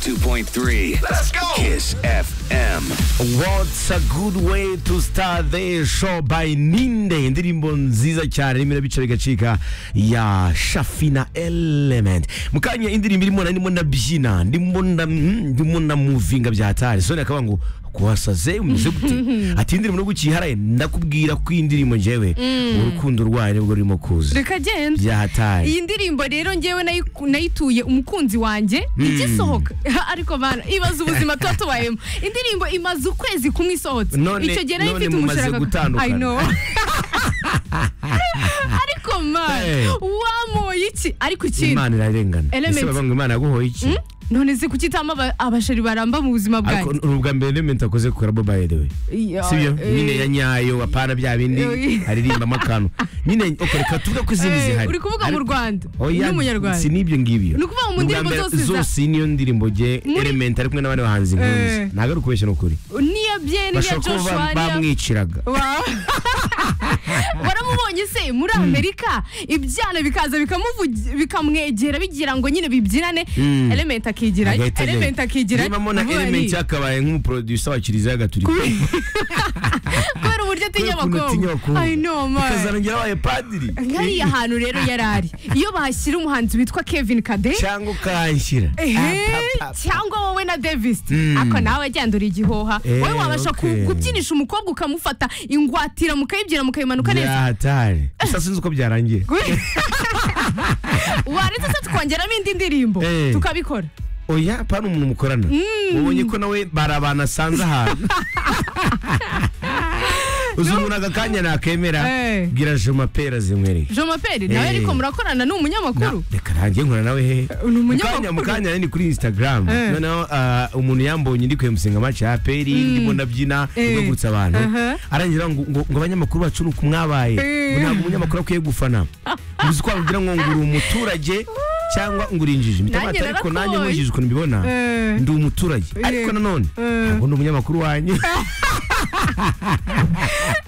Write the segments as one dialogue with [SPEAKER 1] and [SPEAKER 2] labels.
[SPEAKER 1] 101.3. Let's go. Kiss FM.
[SPEAKER 2] What's a good way to start the show by Ninde indirimbo nziza cyane irimo irabica bigacika ya Shafina Element mukanya indirimbo irimo na- ndimo ndabyina ndimo na- mm, ndimo na movinga bya hatari sone akaba ngo kuhasaze umeze gute ati indirimbo no gukiharaye ndakubwira ko iyi ndirimbo njyewe urukundo rwayo nibwo rurimo kuza
[SPEAKER 3] reka genda
[SPEAKER 2] bya hatari
[SPEAKER 3] iyi ndirimbo rero ngewe nayiku- nayituye umukunzi wanjye igisohoka ariko bana ibaze ubuzima tuba tubayemo indirimbo imaze ukwezi kumwe isohotse
[SPEAKER 2] None-
[SPEAKER 3] icyo gihe nari
[SPEAKER 2] none
[SPEAKER 3] mfite
[SPEAKER 2] mumaze
[SPEAKER 3] umushahara
[SPEAKER 2] gutandukana.
[SPEAKER 3] ariko mani
[SPEAKER 2] Hey.
[SPEAKER 3] wamoye iki ariko ikindi
[SPEAKER 2] imana irarengana
[SPEAKER 3] Element.
[SPEAKER 2] ese bavuga ngo imana yaguhoye iki
[SPEAKER 3] none se kuki itama aba- abashari baramba mu buzima
[SPEAKER 2] ariko
[SPEAKER 3] bwanjye
[SPEAKER 2] ni ubwa mbere element akoze ku rabo by the way
[SPEAKER 3] Iya,
[SPEAKER 2] sibyo
[SPEAKER 3] eh,
[SPEAKER 2] nyine ya nyayo apana bya bindi
[SPEAKER 3] Eh.
[SPEAKER 2] aririmbamo akantu nyine okay, reka tuvuge ko izindi
[SPEAKER 3] eh,
[SPEAKER 2] zihari
[SPEAKER 3] uri kuvuga mu
[SPEAKER 2] Ariko-
[SPEAKER 3] rwanda
[SPEAKER 2] Oya,
[SPEAKER 3] n'umunyarwanda
[SPEAKER 2] si n'ibyo ngibyo
[SPEAKER 3] Ni ukuvuga mu
[SPEAKER 2] Ubwa
[SPEAKER 3] ndirimbo
[SPEAKER 2] mbere
[SPEAKER 3] zose za-
[SPEAKER 2] zose niyo ndirimbo ge
[SPEAKER 3] Muri-
[SPEAKER 2] element ari kumwe n'abandi bahanzi nkuzi
[SPEAKER 3] Eh.
[SPEAKER 2] ntabwo ari ukubeshya ni ukuri
[SPEAKER 3] niya byeni niya
[SPEAKER 2] bashobora kuba
[SPEAKER 3] joshua
[SPEAKER 2] ba-
[SPEAKER 3] niya
[SPEAKER 2] bamwiciraga
[SPEAKER 3] Wa- waramubonye se muri amerika ibyana bikaza bikamuvugi- bikamwegera bigira ngo nyine bibyinane
[SPEAKER 2] Mm.
[SPEAKER 3] element akigira
[SPEAKER 2] Agahita ajyayo.
[SPEAKER 3] element akigira
[SPEAKER 2] niba mbona
[SPEAKER 3] vuba
[SPEAKER 2] element
[SPEAKER 3] ni-
[SPEAKER 2] yakabaye nk'umuproducer wa kiliziya gatulika
[SPEAKER 3] kubera uburyo atinya
[SPEAKER 2] Kubera ukuntu atinya
[SPEAKER 3] abakobwa
[SPEAKER 2] abakobwa.
[SPEAKER 3] i know man
[SPEAKER 2] ikazanongera abaye padiri
[SPEAKER 3] nkariya hantu rero yari ari iyo bahashyira umuhanzi witwa kevin kade
[SPEAKER 2] cyangwa ukahanshyira
[SPEAKER 3] Ehe,
[SPEAKER 2] Ah, pa, pa, pa.
[SPEAKER 3] cyangwa wowe na davis
[SPEAKER 2] Mm.
[SPEAKER 3] ako nawe agenda igihoha
[SPEAKER 2] Eh,
[SPEAKER 3] wowe wabasha ku-
[SPEAKER 2] okay.
[SPEAKER 3] kubyinisha umukobwa ukamufata ingwatira mukayibyina mukayimanuka neza
[SPEAKER 2] byahatari gusa sinzi uko byarangiye
[SPEAKER 3] waretse se tukongeramo indi ndirimbo
[SPEAKER 2] Eh.
[SPEAKER 3] tukabikora
[SPEAKER 2] oya pana umuntu mukorana ubonye ko nawe bari abantu asanze ahantu uzungura aka kanya nakemera
[SPEAKER 3] Eh.
[SPEAKER 2] bwira joma pera zinkwereke
[SPEAKER 3] jean maperi nawe
[SPEAKER 2] Eh.
[SPEAKER 3] ariko murakorana ni umunyamakuru
[SPEAKER 2] Na- reka nanjye nkora nawe hehe
[SPEAKER 3] Ni
[SPEAKER 2] mukanya
[SPEAKER 3] umunyamakuru.
[SPEAKER 2] mukanya ni kuri instagram
[SPEAKER 3] Eh.
[SPEAKER 2] noneho ah, umuntu yambonye ndi kwemusenga match ya peri ndimo ndabyina
[SPEAKER 3] Eh.
[SPEAKER 2] ndagutsa abantu
[SPEAKER 3] Aha.
[SPEAKER 2] arangira ngo ngo ngo abanyamakuru bacu ni ukumwabaye
[SPEAKER 3] Eh.
[SPEAKER 2] ntabwo umunyamakuru akwiye gufana uzi ko bavugira ngo nguri umuturage cyangwa nguri injiji Mpita
[SPEAKER 3] Nanjye
[SPEAKER 2] mbata, ariko
[SPEAKER 3] narakoye.
[SPEAKER 2] nanjye nkurikije ukuntu mbibona
[SPEAKER 3] Eh.
[SPEAKER 2] ndi umuturage ariko nanone ntabwo ndi umunyamakuru wanyu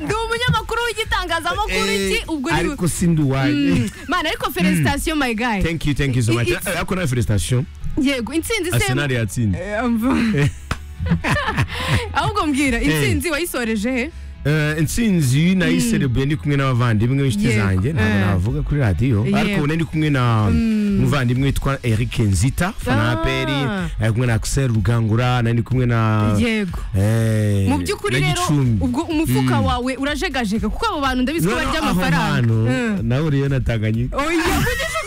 [SPEAKER 3] ndi umunyamakuru w'igitangazamakuru iki ubwo ni
[SPEAKER 2] ariko sindi uwanyu
[SPEAKER 3] Mm. mana ariko felicitation my guy
[SPEAKER 2] thank you thank you so much
[SPEAKER 3] I- it's-
[SPEAKER 2] ariko nawe felicitation
[SPEAKER 3] yego intsinzi se
[SPEAKER 2] arsenal yatsinze
[SPEAKER 3] Eh, umva. ahubwo mbwira intsinzi wayisoreje he
[SPEAKER 2] Eh, intsinzi nayiserebuye ndi kumwe n'abavandimwe b'inshuti
[SPEAKER 3] Yego,
[SPEAKER 2] zanjye ntabwo
[SPEAKER 3] eh.
[SPEAKER 2] navuga kuri radiyo
[SPEAKER 3] Yego.
[SPEAKER 2] ariko nari kumwe na umuvandimwe witwa eric nzita
[SPEAKER 3] Ah.
[SPEAKER 2] fanaperi ari kumwe na axel rugangura nari ndi kumwe na
[SPEAKER 3] yego
[SPEAKER 2] eh,
[SPEAKER 3] mu by'ukuri
[SPEAKER 2] na
[SPEAKER 3] rero
[SPEAKER 2] Gicumbi.
[SPEAKER 3] ubwo umufuka
[SPEAKER 2] Mm.
[SPEAKER 3] wawe urajegajega kuko abo bantu ndabizi ko
[SPEAKER 2] Noneho
[SPEAKER 3] barya
[SPEAKER 2] aho
[SPEAKER 3] amafaranga
[SPEAKER 2] hantu
[SPEAKER 3] Mm.
[SPEAKER 2] nahuriye na tanganyika
[SPEAKER 3] oya mugeze